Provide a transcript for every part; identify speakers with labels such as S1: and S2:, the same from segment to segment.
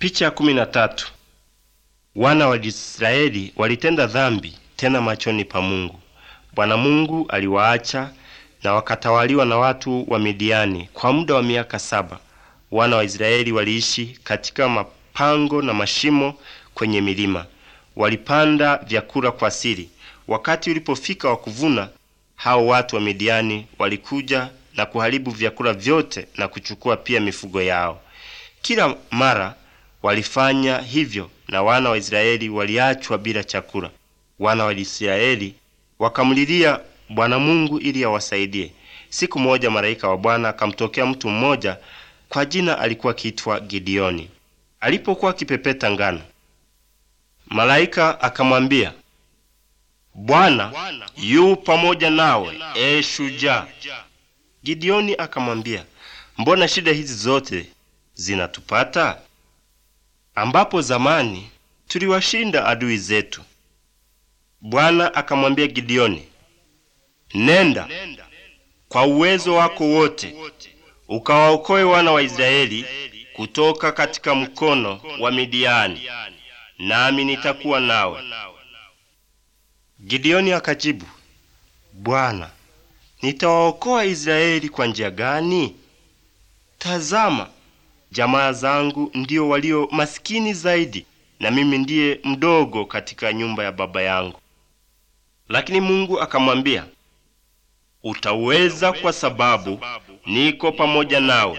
S1: Picha ya kumi na tatu. Wana wa Israeli walitenda dhambi tena machoni pa Mungu. Bwana Mungu aliwaacha na wakatawaliwa na watu wa Midiani kwa muda wa miaka saba. Wana wa Israeli waliishi katika mapango na mashimo kwenye milima. Walipanda vyakula kwa siri. Wakati ulipofika wa kuvuna, hao watu wa Midiani walikuja na kuharibu vyakula vyote na kuchukua pia mifugo yao. Kila mara walifanya hivyo na wana wa Israeli waliachwa bila chakula. Wana wa Israeli wakamlilia Bwana Mungu ili awasaidie. Siku moja malaika wa Bwana akamtokea mtu mmoja kwa jina alikuwa akiitwa Gideoni. Alipokuwa akipepeta ngano, malaika akamwambia, Bwana yu pamoja nawe, e shujaa. Gideoni akamwambia, mbona shida hizi zote zinatupata ambapo zamani tuliwashinda adui zetu? Bwana akamwambia Gideoni, nenda kwa uwezo wako wote ukawaokoe wana wa Israeli kutoka katika mkono wa Midiani, nami nitakuwa nawe. Gideoni akajibu, Bwana, nitawaokoa Israeli kwa njia gani? Tazama, jamaa zangu ndio walio masikini zaidi, na mimi ndiye mdogo katika nyumba ya baba yangu. Lakini Mungu akamwambia, utaweza kwa sababu niko pamoja nawe.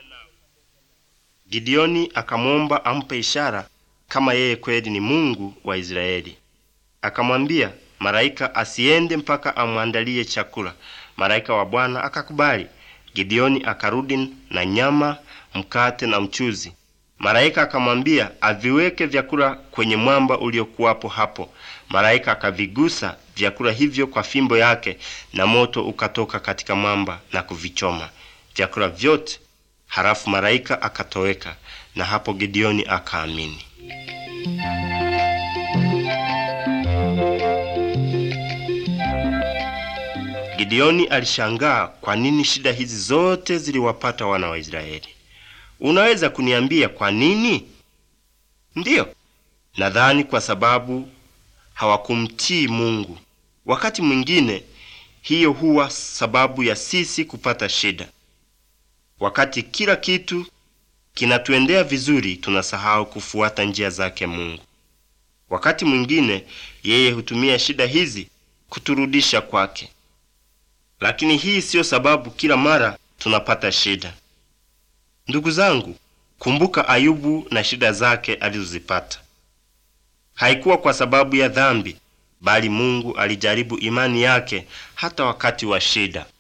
S1: Gideoni akamwomba ampe ishara kama yeye kweli ni Mungu wa Israeli. Akamwambia malaika asiende mpaka amwandalie chakula. Malaika wa Bwana akakubali. Gideoni akarudi na nyama, mkate na mchuzi. Malaika akamwambia aviweke vyakula kwenye mwamba uliokuwapo hapo. Malaika akavigusa vyakula hivyo kwa fimbo yake, na moto ukatoka katika mwamba na kuvichoma vyakula vyote. Halafu malaika akatoweka, na hapo Gideoni akaamini. Gideoni alishangaa kwa nini shida hizi zote ziliwapata wana wa Israeli. Unaweza kuniambia kwa nini? Ndiyo, nadhani kwa sababu hawakumtii Mungu. Wakati mwingine hiyo huwa sababu ya sisi kupata shida. Wakati kila kitu kinatuendea vizuri, tunasahau kufuata njia zake Mungu. Wakati mwingine yeye hutumia shida hizi kuturudisha kwake, lakini hii siyo sababu kila mara tunapata shida. Ndugu zangu, kumbuka Ayubu na shida zake alizozipata. Haikuwa kwa sababu ya dhambi, bali Mungu alijaribu imani yake hata wakati wa shida.